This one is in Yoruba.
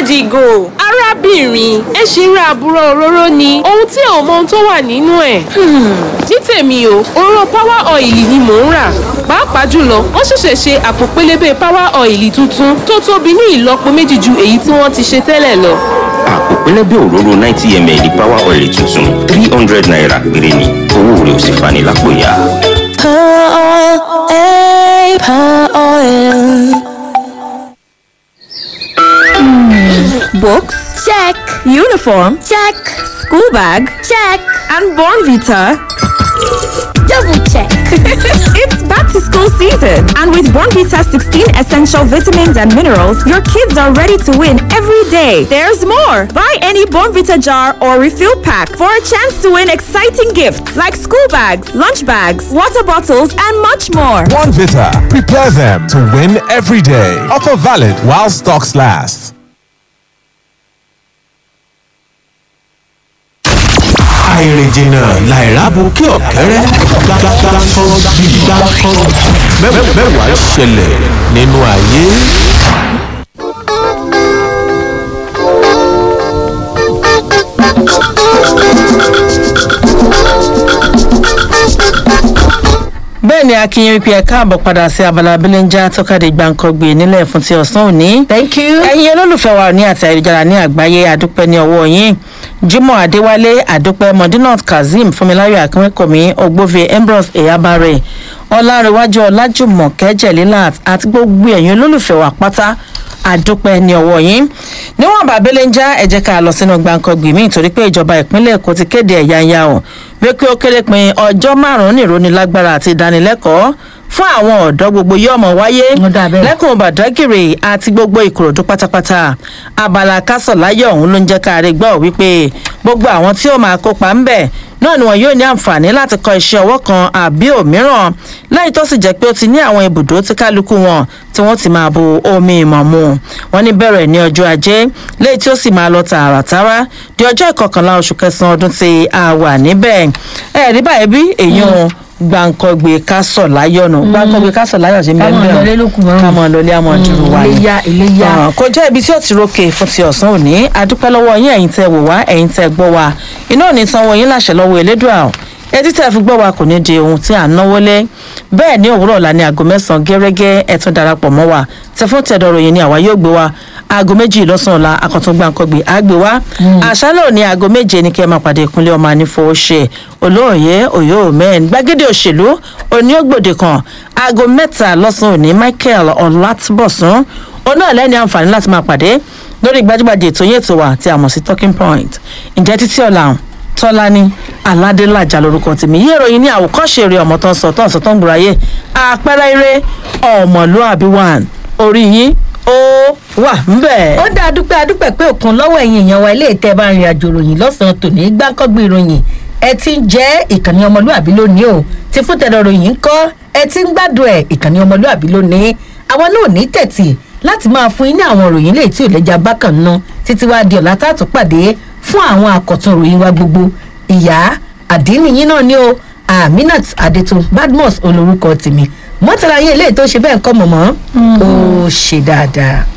ìgò arábìnrin ẹ ṣì ń ra àbúrò òróró ni ohun tí ò mọ ohun tó wà nínú ẹ̀. ní tèmi o òróró power oil ni mò ń rà pàápàá jùlọ wọ́n ṣẹ̀ṣẹ̀ ṣe àpò pélébé power oil tuntun tó tóbi ní ìlọ́po méjì ju èyí tí wọ́n ti ṣe tẹ́lẹ̀ lọ. àpò pẹlẹbẹ òróró ninety ml power oil tuntun three hundred naira péré ni owó rẹ̀ ò sì fani lápò yá. Books? Check. Uniform? Check. School bag? Check. And Born Vita? Double check. it's back to school season, and with Born Vita 16 essential vitamins and minerals, your kids are ready to win every day. There's more. Buy any Born Vita jar or refill pack for a chance to win exciting gifts like school bags, lunch bags, water bottles, and much more. One Vita. Prepare them to win every day. Offer valid while stocks last. àìrìnjìnà làìrábù kí ọ̀kẹ́rẹ́ gbàgbàgbàkọ́ bí gbàkọ́ mẹ́wàá ṣẹlẹ̀ nínú ayé. bẹ́ẹ̀ ni akínyìn wípé ẹ káàbọ̀ padà sí abala abilénjá tọ́kadì gbàǹkangbè nílẹ̀ fún ti ọ̀sán òní. thank you. ẹ̀yin olólùfẹ́ wa ní àti ayélujára ní àgbáyé àdúpẹ́ ní ọwọ́ yín jimoh adéwálé àdúpẹ́ modinot kazeem fúnmiláyọ̀ akínwékọ̀mí ògbófin ambrose eyabare ọlárẹ̀wájú ọlájùmọ̀kẹ́ jẹ̀lílà àti gbogbo ẹ̀yin olólùfẹ́ wa pátá àdúpẹ́ ní ọwọ́ yín níwọ̀n bàbélẹ́njá ẹ jẹ́ ká lọ sínú gbàǹkangbè míì torí pé ìjọba ìpínlẹ̀ èkó ti kéde ẹ̀yáyá o wípé ó kéré pin ọjọ́ márùn-ún nìrónilágbára àti ìdánilẹ́kọ̀ọ́ fún àwọn ọ̀dọ́ gbogbo yóò mọ̀ wáyé lẹ́kùn bàdágìrì àti gbogbo ìkòròdú pátápátá abala kásọ̀láyọ̀ ọ̀hún ló ń jẹ́ ká rí gbọ́ wípé gbogbo àwọn tí ó máa kópa ń bẹ̀ náà ni wọn yóò ní àǹfààní láti kọ iṣẹ́ ọwọ́ kan àbí òmíràn lẹ́yìn tó sì jẹ́ pé ó ti ní àwọn ibùdó tí kálukú wọn tí wọ́n ti máa bu omi ìmọ̀ mu wọ́n ní bẹ̀rẹ̀ ní ọjọ́ ajé lẹ́yìn tí ó sì máa lọ tààràtàrà di ọjọ́ ìkọkànlá oṣù kẹsàn-án ọdún tí a wà níbẹ̀ ẹ̀ẹ́dí báyìí bí èèyàn gbàǹkọ̀gbè kásọ̀ láyọ̀nù gbàǹkọ̀gbè kásọ̀ láyọ̀ sí Kámọ̀ mẹ́rin lọlé lókun mọ́rùn. kámọ̀ lọlé àmọ̀ dùrù wa ni. iléyá iléyá. Ah, kò jẹ́ ibi tí ó ti rókè fún ti ọ̀sán òní adúpẹ́ lọ́wọ́ yín ẹ̀yin tẹ́ wò wá ẹ̀yin tẹ́ gbọ́ wa iná ò ní sanwó yín láṣẹ lọ́wọ́ elédùà o etí tẹ́ fi gbọ́ wa kò ní di ohun tí à ń náwó lé bẹ́ẹ̀ ní òwúrọ̀ ọ̀la ní aago mẹ́sàn-án gẹ́rẹ́gẹ́ ẹ tún darapọ̀ mọ́ wa tẹ fún tẹ̀dọ̀ ròyìn ni àwa yóò gbé wa aago méjì lọ́sàn-án ọ̀la akọ̀tún gbàǹkọ̀gbè á gbé wa àṣálẹ̀ òní aago méje ní kẹ́ ẹ máa pàdé ìkúnlẹ̀ ọmọ ànífowóṣe olóòye òye òmẹ́ẹ̀n gbàgede òṣèlú òní ògbòde kan aago mẹ́ta lọ́sàn-án òní michael ọ̀làtúbọ̀sún oná ẹlẹ́ni àǹfààní láti máa pàdé lórí gbajúgbajà ètò yẹn ètò wa tí a mọ̀ sí talking point ǹjẹ́ títí ọ̀la tọ́lání aládélájà lórúkọ tèmi yé ìròyìn ní àwòkọ́ṣe eré ọmọ tó ń sọ tó ń sọ tó ń gbòòráyè àpẹẹrẹ eré ọmọlúàbí one orí yín ó wà ńbẹ̀. ó dá dúpẹ́ adúpẹ́ pé òkun lọ́wọ́ ẹ̀yìn èèyàn wa ilé ìtẹ́ bá rìn àjò ròyìn lọ́sàn-án tòní gbáǹkọ́gbé ìròyìn ẹ ti ń jẹ́ ìkànnì ọmọlúàbí lónìí o ti fún tẹ̀dọ̀ ròyìn ń kọ́ ẹ ti ń gbádùn ẹ̀ ìkànnì ọmọlúàbí lónìí àwọn náà ní tẹ̀tì láti máa fún yín ní àwọn ròyìn lè tí ò lẹ́jà bákan ná títí wá di ọ̀la tààtù pàdé fún àwọn àkọ̀tun ròyìn wa gbogbo ìyá àdínníyín náà ni o aminat adetun badmus olórúkọ tèmi mọ́tàlá yín eléyìí tó ṣe bẹ́ẹ̀ ń kọ́ mọ̀mọ́ ó ṣe dáadáa.